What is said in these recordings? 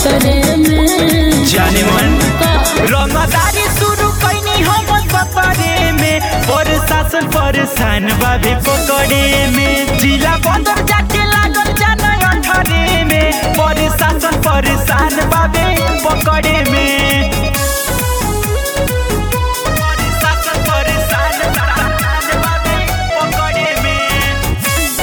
खतरे में जाने मन का रंगदारी शुरू कैनी हम सफरे में और शासन परेशान बाबे पकड़े में जिला बंदर जाके लागल जाना अठरे में पर शासन परेशान बाबे पकड़े में शासन परेशान बाबे पकड़े में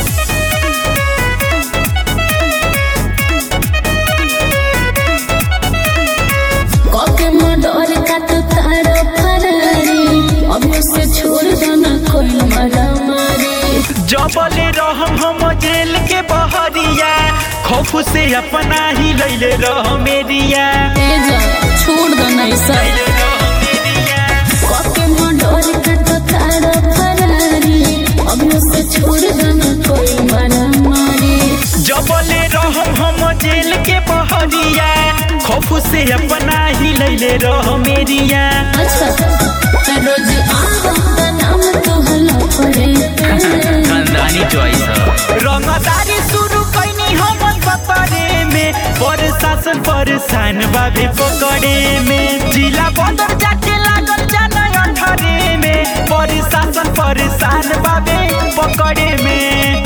कके मडर का तो तारो फरारी अभी से छोड़ देना कोई मरा मारी जबले रहम हम जेल के बहरिया खौफ से अपना ही लैले रह मेरिया ए जा छोड़ देना ऐसा लैले रह मेरिया कके मडर का तो तारो फरारी अभी से छोड़ देना कोई मरा मारी जबले रहम हम जेल के बहरिया खौफ से अपना ही लैले रह मेरिया अच्छा रोज आवा नाम तो हला पड़े खानदानी चॉइस रंगदारी शुरू कैनी हम सफरे में पर शासन परेशान बाबे पकड़े में जिला बंदर जाके लागल जाना अठरे में पर शासन परेशान बाबे पकड़े में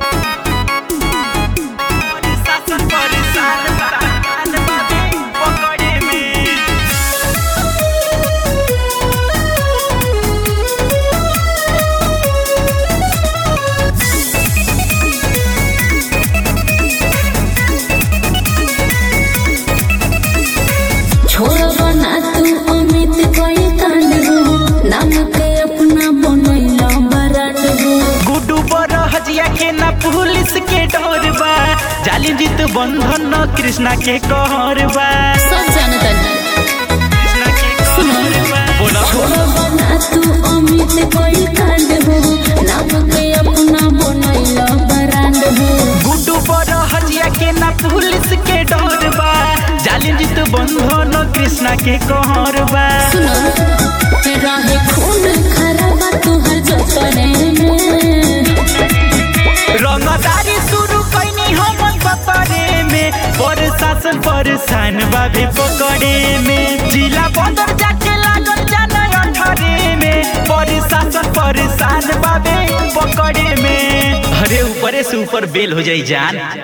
शासन परेशान बाबे पकड़े में छोड़ बना तू अमित कोई कांड हो नाम के अपना बनैला बराट हो गुड्डू पर हजिया के ना पुलिस के डर बा जालिम जीत बंधन न कृष्णा के कहर बा सब जानता नहीं कृष्णा के कहर बा बोला छोड़ बना तू अमित कोई कांड हो नाम के अपना बनैला बराट हो गुड्डू पर हजिया के ना पुलिस के डर बा जालिम जीत बंधन न कृष्णा के कहर बा सुनो रहे खून खराबा तुहर जतरे में रंगदारी शुरू कैनी हम सफरे में पर शासन परेशान बाबे पकड़े में जिला बंदर जाके लागल जाना अठरे में पर शासन परेशान बाबे पकड़े में अरे ऊपरे से ऊपर बेल हो जाई जान